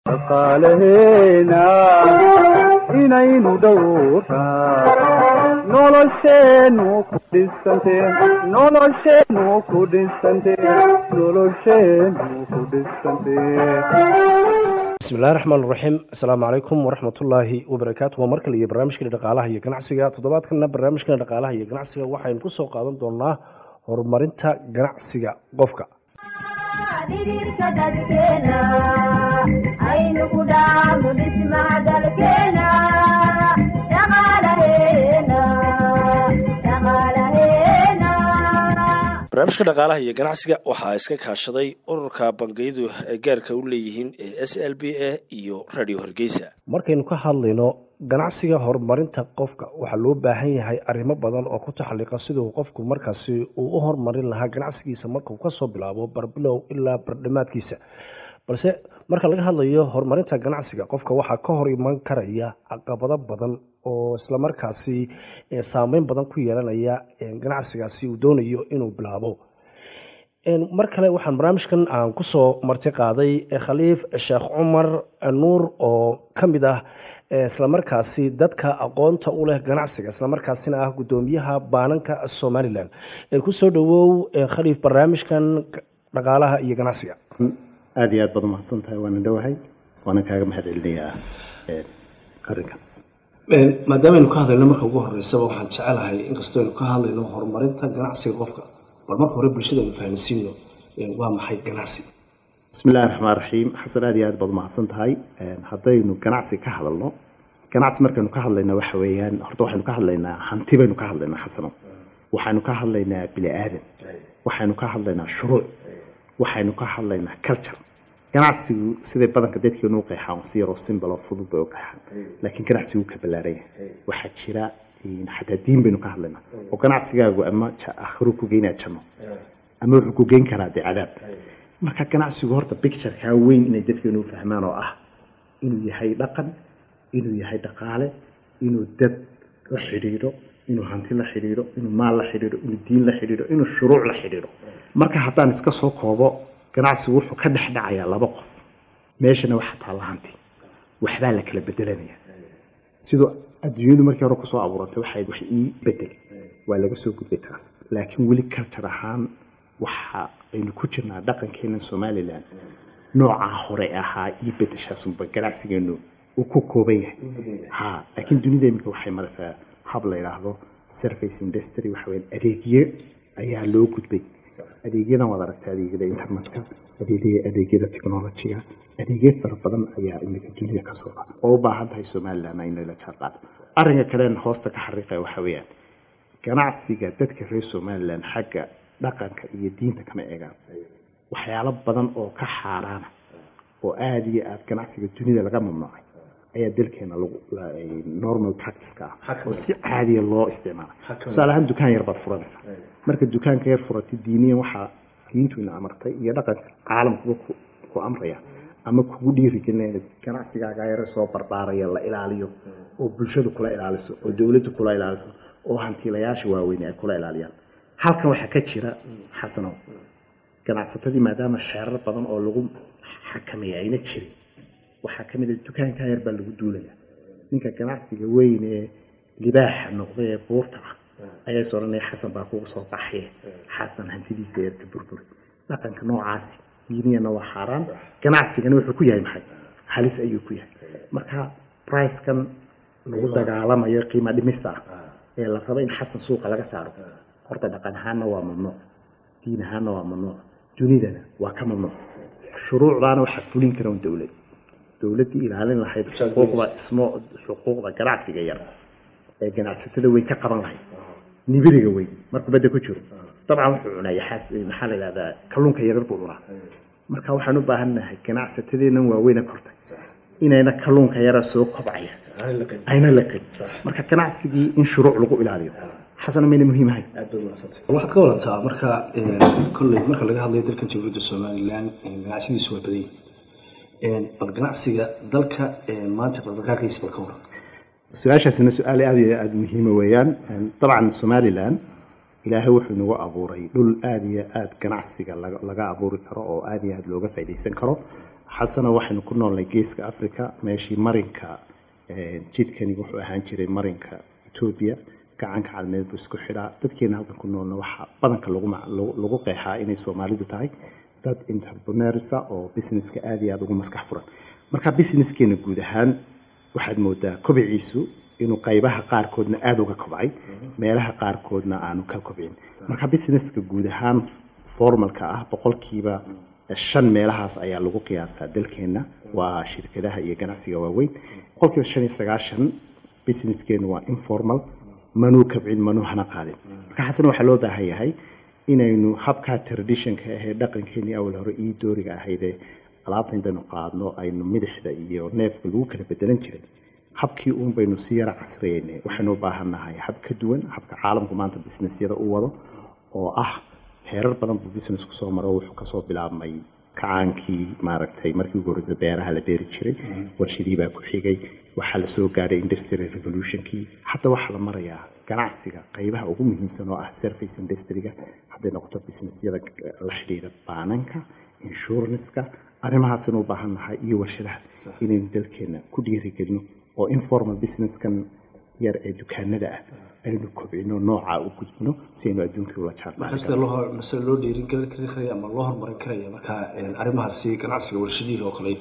dhaqaalaheena inaynu dhowrtaa nolosheennu ku dhisante nolosheennu ku dhisante nolosheennu ku dhisante bismillahi raxmaan raxiim asalaamu calaykum waraxmatullaahi wabarakaatu waa mar kale iyo barnaamijkani dhaqaalaha iyo ganacsiga toddobaadkana barnaamijkani dhaqaalaha iyo ganacsiga waxaynu ku soo qaadan doonaa horumarinta ganacsiga qofka dhidhiirka dadkeena aynu ku dhaafno dhismaha dalkeena dhaqaalaheena dhaqaalaheena barnaamijka dhaqaalaha iyo ganacsiga waxaa iska kaashaday ururka bangiyadu ay gaarka u leeyihiin ee s l b a iyo radio hargeysa markaynu ka hadlayno ganacsiga horumarinta qofka waxaa loo baahan yahay arrimo badan oo ku taxalliqa siduu qofku markaasi uu u horumarin lahaa ganacsigiisa markuu kasoo bilaabo barbilow ilaa bardhamaadkiisa balse marka laga hadlayo horumarinta ganacsiga qofka waxaa ka hor iman karaya caqabado badan oo islamarkaasi saameyn badan ku yeelanaya ganacsigaasi uu doonayo inuu bilaabo mar kale waxaan barnaamijkan aan kusoo marti qaaday khaliif sheekh cumar nuur oo ka mid ah islamarkaasi dadka aqoonta u leh ganacsiga islamarkaasina ah guddoomiyaha baananka somalilan kusoo dhawow khaliif barnaamijkan dhaqaalaha iyo ganacsiga aada iyo aad baad umahadsan tahay waana dhowahay waana kaaga mahad celinayaa arrinkan maadaama aynu ka hadlayno marka ugu horeysaba waxaan jecelahay inkastoo aynu ka hadlayno horumarinta ganacsiga qofka bal marka hore bulshada aynu fahamsiino waa maxay ganacsi bismi illahi raxmaan raxiim xasan aada iyo aad baad umahadsan tahay haddaynu ganacsi ka hadalno ganacsi markaynu ka hadlayna waxa weeyaan horta waxaynu ka hadlaynaa hanti baynu ka hadlaynaa xasano waxaynu ka hadlaynaa bini aadan waxaynu ka hadlaynaa shuruuc waxaynu ka hadlaynaa culture ganacsigu siday badanka dadkeenu u qeexaan si yaroo simbal oo fudud bay u qeexaan laakiin ganacsigu ka ballaaran yahay waxaa jira xataa diin baynu ka hadlaynaa oo ganacsigaagu ama akhru ku geynaa janno ama wuxuu ku geyn karaa dee cadaab marka ganacsigu horta bicturekaa weyn inay dadkeenu u fahmaan oo ah inuu yahay dhaqan inuu yahay dhaqaale inuu dad la xidhiidho inuu hanti la xidhiidho inuu maal la xidhiidho inuu diin la xidhiidho inuu shuruuc la xidhiidho marka haddaan iska soo koobo ganacsigu wuxuu ka dhex dhacayaa laba qof meeshana waxaa taalla hanti waxbaa la kala bedelanaya siduu adduunyadu markii hore kusoo abuurantay waxay wax ii bedel waa laga soo gudbay taas laakiin weli culture ahaan waxa aynu ku jirnaa dhaqankeena somalilan noocaa hore ahaa ii bedeshaasunba ganacsigeenu uu ku kooban yahay ha laakiin dunida iminka waxay maraysaa hab la yidhaahdo service industry waxa weya adeegyo ayaa loo gudbay adeegyadan waad aragtay adeegyada internetka adeegyada adeegyada technologiga adeegyo fara badan ayaa iminka dunida ka socda oo u baahan tahay somalilan inay la jaanqaado arrinka kalen hoosta ka xariiqaya waxa weeyaan ganacsiga dadka reer somalilan xagga dhaqanka iyo diinta kama eegaan waxyaalo badan oo ka xaaraana oo aada iyo aada ganacsiga dunida laga mamnuucay ayaa dalkeena lagu normal practiceka ah oo si caadiya loo isticmaala tusaale ahaan dukaan yar baad furanaysaa marka dukaanka yar furatay diiniyan waxaa diintuina amartay iyo dhaqanka caalamkuba ku amraya ama kugu dhiirigelinaya inaad ganacsigaaga yare soo barbaaraya la ilaaliyo oo bulshadu kula ilaaliso oo dowladdu kula ilaaliso oo hantiilayaasha waaweyn ay kula ilaaliyaan halkan waxaa ka jira xasanow ganacsatadii maadaama xeerar badan oo lagu xakameeya ayna jirin waxaa ka mid a dukaankaa yar baa lagu duulaya ninka ganacsiga weyn ee libaaxa noqda ee buurta ah ayaa is odhanaya xasan baa kugu soo baxaye xasan hantidiisa yarka burburi dhaqanka noocaasi diiniyana waa xaaraan ganacsigana wuxuu ku yahay maxay halis ayuu ku yahay marka bricekan lagu dagaalamayo qiima dhimista ah ee la rabo in xasan suuqa laga saaro horta dhaqan ahaanna waa mamnuuc diin ahaanna waa mamnuuc dunidana waa ka mamnuuc shuruucdaana waxaa fulin kara un dowlad dowladdii ilaalin lahayd xuquuqda ismo xuquuqda ganacsiga yar ee ganacsatada weyn ka qaban lahayd nibiriga weyn markuu badda ku jiro dabcan wuxuu cunaa yaxaas maxaa la yidhahdaa kalluunka yarar buu cunaa marka waxaan u baahannahay ganacsatadeennan waaweyna kortay inayna kalluunka yara soo kobcaya ayna laqin marka ganacsigii in shuruuc lagu ilaaliyo xasana mayna muhiim ahayn waxaad ka wadataa marka kolley marka laga hadlayo dalka jamhuuriyadda somalilan ganacsiyadiisu waa badan yihiin bal ganacsiga dalka maanta dhaqdhaqaaqiisa bal ka waran su-aashaasina su-aal aada iyo aada muhiima weeyaan dabcan somalilan ilaahay wuxuu inagu abuuray dhul aada iyo aada ganacsiga laga laga abuuri karo oo aada iyo aada looga faaidaysan karo xasano waxaynu ku noolnay geeska africa meeshii marinka jidkani wuxuu ahaan jiray marinka etoobiya gacanka cadmeed buu isku xidhaa dadkeena halkan ku noolna waxaa badanka lagu qeexaa inay soomaalidu tahay dad interpreneursa oo businesska aada iyo aada ugu maskax furan marka businesskeena guud ahaan waxaad moodaa kobiciisu inuu qaybaha qaarkoodna aada uga kobcay meelaha qaarkoodna aanu ka kobcin marka businesska guud ahaan formalka ah boqolkiiba shan meelahaas ayaa lagu qiyaasaa dalkeenna waa shirkadaha iyo ganacsiga waaweyn boqolkiiba shan iyo sagaashan businesskeenu waa informal manuu kabcin manuu hana qaadin marka xasan waxaa loo baahan yahay inaynu habkaa traditionka ahee dhaqankeenii awal hore ii dooriga ahaydee alaabta intaynu qaadno aynu midixda iyo neefka lagu kala bedelan jiray habkii uun baynu si yara casriyeynay waxaynu u baahannahay hab ka duwan habka caalamku maanta businessyada u wado oo ah heerar badan buu businessku soo maro wuxuu kasoo bilaabmay kacaankii maaragtay markii ugu horreysa beeraha la beeri jiray warshadii baa ku xigay waxaa la soo gaadhay industrial revolutionkii hadda waxaa la marayaa ganacsiga qaybaha ugu muhiimsan oo ah service industryga hadday noqoto businessyada la xidhiidha baananka insuranceka arrimahaasinu u baahannahay iyo warshadaha inaynu dalkeena ku dhiirigelino oo informal businesskan yar ee dukaanada ah aynu kobcino noocaa u gudbino si aynu adduunkii ula markasta mase loo dhiirin kari karaya ama loo horumarin karaya marka arrimahaasi ganacsiga warshadihi oo kale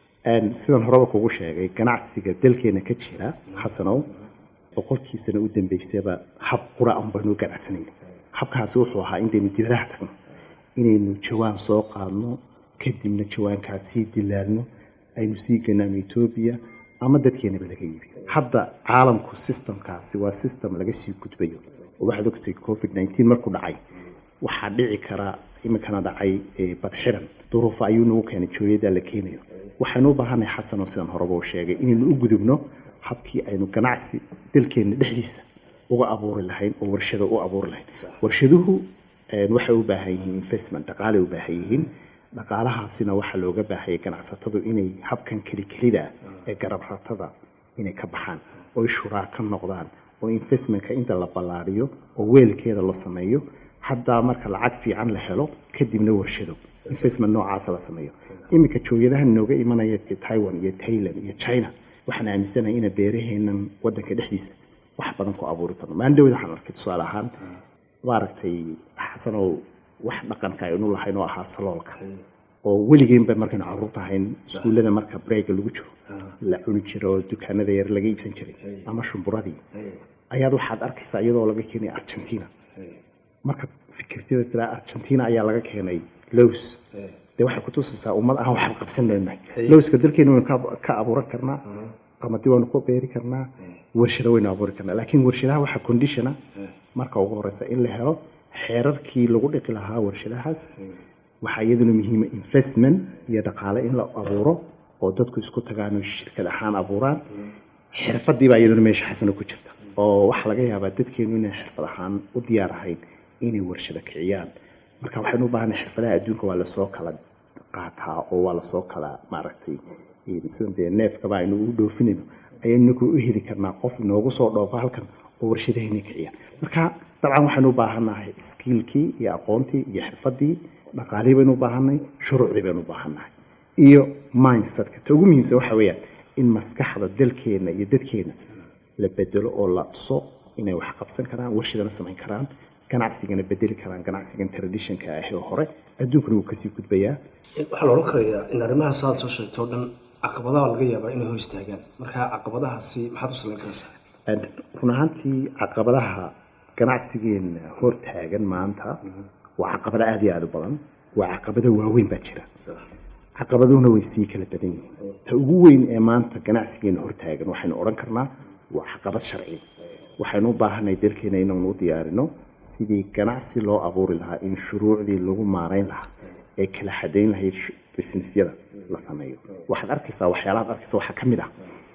sidan horeba kugu sheegay ganacsiga dalkeena ka jira xasanow boqolkiisana u dambeysaba hab qura an baynu ganacsanayna habkaasi wuxuu ahaa intaynu dibadaha tagno inaynu jawaan soo qaadno kadibna jawaankaas sii dilaalno aynu sii ganaano etoobiya ama dadkeenaba laga iibiyo hadda caalamku systemkaasi waa system laga sii gudbayo oo waxaad ogtay covid nineteen markuu dhacay waxaa dhici kara iminkana dhacay badxiran duruufa ayuu nagu keenay jooyada la keenayo waxaynu u baahanay xasan oo sidan horeba u sheegay inaynu u gudubno habkii aynu ganacsi dalkeena dhexdiisa uga abuuri lahayn oo warshada u abuuri lahayn warshaduhu waxay u baahan yihiin investment dhaqaalay u baahan yihiin dhaqaalahaasina waxaa looga baahayay ganacsatadu inay habkan keli kelida ee garabratada inay ka baxaan oy shuraa ka noqdaan oo investmentka inta la ballaariyo oo weelkeeda la sameeyo haddaa marka lacag fiican la helo kadibna warshado investment noocaasa la sameeyo iminka jooyadahan inooga imanaya taiwan iyo tailand iyo china waxaan aaminsanahay ina beeraheenan wadanka dhexdiisa wax badan ku abuuri karno maandhowda waxaan arkay tusaale ahaan maaragtay xasanow wax dhaqanka aynu lahayn oo ahaa saloolka oo weligeenba markaynu caruurta ahayn iskuullada marka brega lagu jiro la cuni jiro oo dukaanada yar laga iibsan jiray ama shumburadii ayaad waxaad arkaysaa iyadoo laga keenay argentina marka fikirtida tiraa argentina ayaa laga keenay lows dee waxay kutusaysaa ummad aan waxba qabsan leenahay lowska dalkeena waynu ka abuuran karnaa qamadi waynu ku beeri karnaa warshado waynu abuuri karnaa laakiin warshadaha waxaa conditiona marka ugu horeysa in la helo xeerarkii lagu dhiqi lahaa warshadahaas waxaa iyaduna muhiima investment iyo dhaqaale in la abuuro oo dadku isku tagaan shirkad ahaan abuuraan xirfadii baa iyaduna meesha xasano ku jirta oo waxaa laga yaabaa dadkeenu inay xirfad ahaan u diyaar ahayn inay warshado kiciyaan marka waxaynu u baahanay xirfadaha adduunka waa lasoo kala qaataa oo waa lasoo kala maaragtay sida dee neefkaba aynu u dhoofinayno ayaynu u heli karnaa qof inoogu soo dhoofo halkan oo warshadahayna kiciya marka dabcan waxaynu u baahannahay skiilkii iyo aqoontii iyo xirfadii dhaqaalihii baynu u baahanay shuruucdii baynu u baahannahay iyo mindsetka ta ugu muhiimsan waxa weeyaan in maskaxda dalkeena iyo dadkeena la bedelo oo la tuso inay wax qabsan karaan warshadana samayn karaan ganacsigana bedeli karaan ganacsigan traditionka ah oo hore adduunkuna wuu kasii gudbayaa waxaa la odhan karayaa in arrimahaas aad soo sheegtay oo dhan caqabadaha laga yaabaa inay hor istaagaan marka caqabadahaasi maxaad u samayn karaysaa run ahaantii caqabadaha ganacsigeena hor taagan maanta waa caqabado aada iyo aada u badan waa caqabado waaweyn baa jira caqabaduhuna way sii kala badan yihiin ta ugu weyn ee maanta ganacsigeena hor taagan waxaynu odhan karnaa waa caqabad sharci waxaynu u baahanay dalkeena inaanu u diyaarino sidii ganacsi loo abuuri lahaa in shuruucdii lagu maarayn lahaa ee kala xadayn lahayd businessyada la sameeyo waxaad arkaysaa waxyaalahaad arkaysa waxaa ka mid ah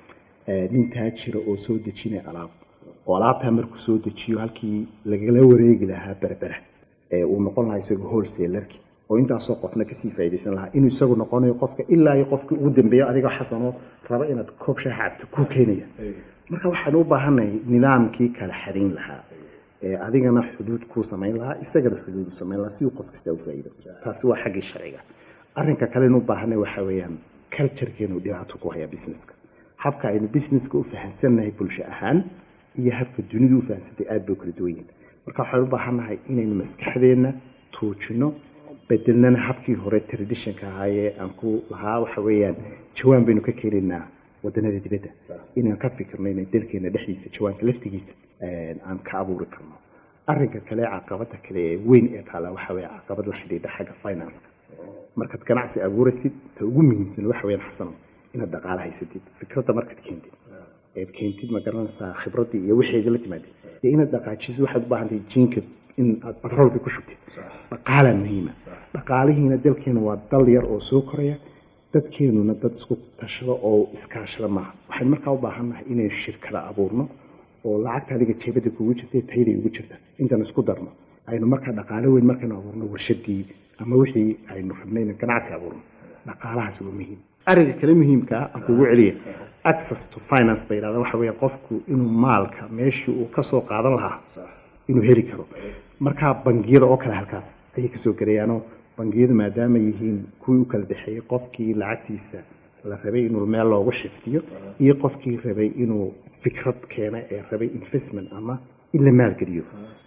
nin taajira oo soo dejinaya alaab oo alaabtaa markuu soo dejiyo halkii lagala wareegi lahaa berbera ee uu noqon lahaa isagoo wholesalerki oo intaasoo qofna kasii faaidaysan lahaa inuu isagu noqonayo qofka ilaa iyo qofkii ugu dambeeyo adigoo xasanoo raba inaad koob shaax cabto kuu keenaya marka waxaanu u baahannahay nidaamkii kala xadayn lahaa ee adigana xuduud kuu samayn lahaa isagana xuduud u samayn lahaa si uu qof kasta u faa'iido taasi waa xaggii sharciga arrinka kale inu baahanay waxa weeyaan culturekeenu dhibaato ku haya businesska habka aynu businesska u fahansannahay bulsho ahaan iyo habka dunidu u fahansantay aada bay u kala duwan yihin marka waxaynu u baahannahay inaynu maskaxdeenna tuujino bedelnana habkii hore traditionka ahaayee aan ku lahaa waxa weeyaan jawaan baynu ka keenaynaa wadanada dibadda inaan ka fikirno inay dalkeena dhexdiisa jawaanka laftigiisa aan ka abuuri karno arrinka kale caqabada kale ee weyn ee taala waxa weeye caqabad la xidhiidha xagga financeka markaad ganacsi abuuraysid ta ugu muhiimsan waxa weeyaan xasano inaad dhaqaale haysatid fikradda markaad keentid eed keentid ma garanaysaa khibraddii iyo wixii la timaadid dee inaad dhaqaajisid waxaad u baahantahay jiinka in aad batroolka ku shubtid dhaqaalaa muhiima dhaqaalihiina dalkeena waa dal yar oo soo koraya dadkeenuna dad isku tashado oo iskaashada maaha waxaynu markaa u baahannahay inaynu shirkada abuurno oo lacagta adiga jeebada kugu jirta tayday ugu jirta intaan isku darno aynu markaa dhaqaalo weyn markaynu abuurno warshadii ama wixii aynu rabnay inaan ganacsi abuurno dhaqaalahaas waa muhiim arrinka kale muhiimkaa aan kugu celiya access to finance bay yidhahdaa waxa weeye qofku inuu maalka meeshii uu kasoo qaadan lahaa inuu heli karo markaa bangiyada oo kale halkaas ayay kasoo gelayaanoo bangiyadu maadaama yihiin kuwii u kala dhexeeyey qofkii lacagtiisa la rabay inuu meel loogu xifdiyo iyo qofkii rabay inuu fikrad keena ee rabay investment ama in la maalgeliyo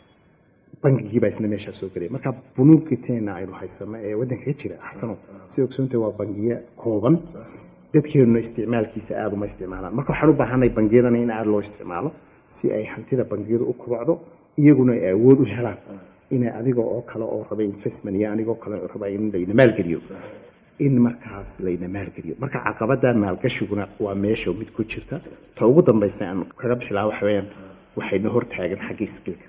bangigiibaa isna meeshaa soo gelaya marka bunuugiteena aynu haysano ee waddanka ka jira xasano si ogsoonta waa bangiyo kooban dadkeenuna isticmaalkiisa aada uma isticmaalaan marka waxaan u baahanay bangiyadana in aada loo isticmaalo si ay hantida bangiyadu u kubacdo iyaguna ay awood u helaan inay adiga oo kale oo rabay investment iyo anigoo kale oo raba in layna maalgeliyo in markaas layna maalgeliyo marka caqabada maalgashiguna waa meesha mid ku jirta ta ugu dambaysta aan kaga bixi lahaa waxa weeyaan waxayna hortaagan xagga skilka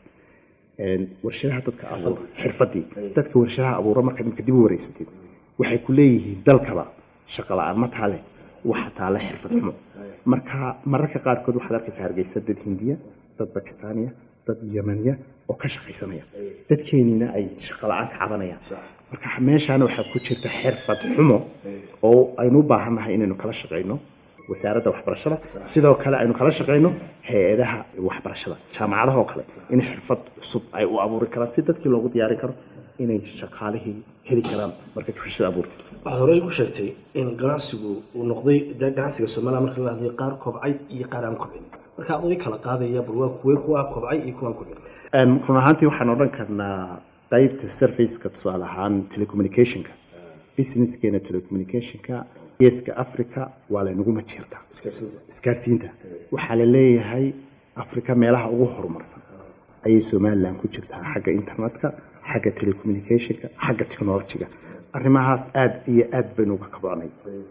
warshadaha dadka abuura xirfadii dadka warshadaha abuura markaad imka dib u wareysatid waxay ku leeyihiin dalkaba shaqo la-aan ma taale waxa taale xirfad xumo marka mararka qaarkood waxaad arkaysaa hargeysa dad hindiya dad bakistaaniya dad yemaniya oo ka shaqaysanaya dadkeeniina ay shaqo la-aan ka cabanayaan marka meeshaana waxaa ku jirta xirfad xumo oo aynu u baahannahay inaynu kala shaqayno wasaaradda waxbarashada sidoo kale aynu kala shaqayno hay-adaha waxbarashada jaamacadaha oo kale in xirfad cusub ay u abuuri karaan si dadkii loogu diyaarin karo inay shaqaalihii heli karaan markaad warshada abuurtid waxaad horey u sheegtay in ganacsigu uu noqday de ganacsiga soomaaliya marka la hadlay qaar kobcay iyo qaar aan kobcin marka adoo kala qaadaya bal waa kuwee kuwa kobcay iyo kuwaan kobcin run ahaantii waxaan odhan karnaa qaybta serviceka tusaale ahaan telecommunicationka businesskeena telecommunicationka geeska africa waa laynagu majeertaa isgaarsiinta waxaa la leeyahay africa meelaha ugu horumarsan ayay somalilan ku jirtaa xagga internetka xagga telecommunicationka xagga technologyga arrimahaas aada iyo aada baynu uga kabocnay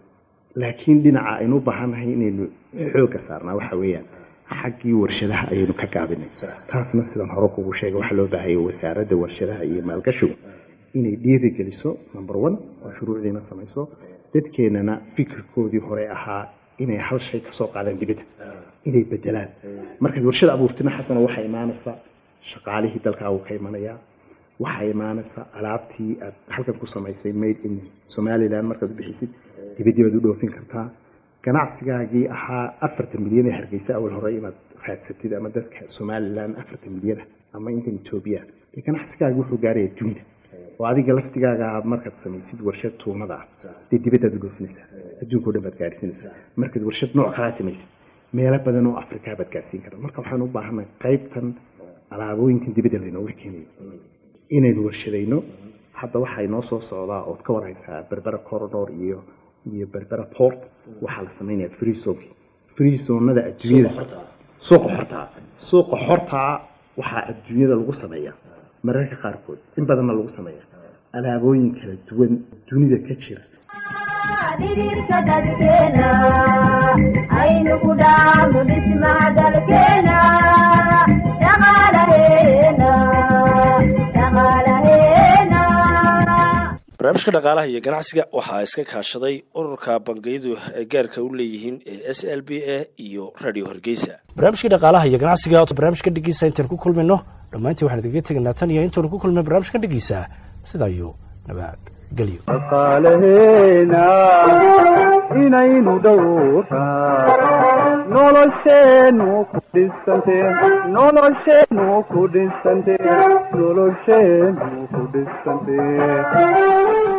laakiin dhinaca aynu u baahannahay inaynu xoogga saarnaa waxa weeyaan xaggii warshadaha ayaynu ka gaabinay taasna sidaan hore kugu sheegay waxaa loo baahaya wasaaradda warshadaha iyo maalgashigu inay dhiirigeliso number one oo shuruucdiina samayso dadkeenana fikirkoodii hore ahaa inay hal shay kasoo qaadaan dibadda inay bedelaan markaad warshada abuurtina xasano waxaa imaanaysaa shaqaalihii dalkaagu ka imanayaa waxaa imaanaysaa alaabtii aad halkan ku samaysay made in somalilan markaad u bixisid dibaddii baad u dhoofin kartaa ganacsigaagii ahaa afartan milyan ee hargeysa awal hore inaad raadsatid ama dadka somalilan afartan milyana ama intan etoobiya dee ganacsigaagii wuxuu gaaraya dunida oo adiga laftigaaga markaad samaysid warshad tuunada ah dee dibaddaad u dhoofinaysaa adduunka o dhan baad gaarsiinaysaa markaad warshad nooc kalaa samaysid meelo badan oo afrikaa baad gaarsiin karta marka waxaan u baahanay qaybtan alaabooyinkan dibadda laynooga keenayo inaynu warshadayno hadda waxaa inoo soo socdaa ood ka warhaysaa berbera corridor iyo iyo berbera port waxaa la samaynaya free zonki free zonada adduunyada suuqa xortaa suuqa xortaa waxaa adduunyada lagu sameeyaa mararka qaarkood in badanna lagu sameeyaa alaabooyin kala duwan dunida ka jira dhidhiirka dadkeena aynu ku dhaafno dhismaha dalkeena dhaqaalaheena dhaqaalaheena barnaamijka dhaqaalaha iyo ganacsiga waxaa iska kaashaday ururka bangiyadu ay gaarka u leeyihiin ee s l b a iyo radio hargeysa barnaamijkii dhaqaalaha iyo ganacsiga barnaamijka dhigiisa intaan ku kulmayno dhammaantii waxaan idiga tegaynaa tan iyo intaanu ku kulmay barnaamijkan dhigiisa sidaa iyo nabadgelyo dhaqaalaheena inaynu dhowrtaa nolosheennu ku dhisante nolosheennu ku dhisante nolosheennu ku dhisante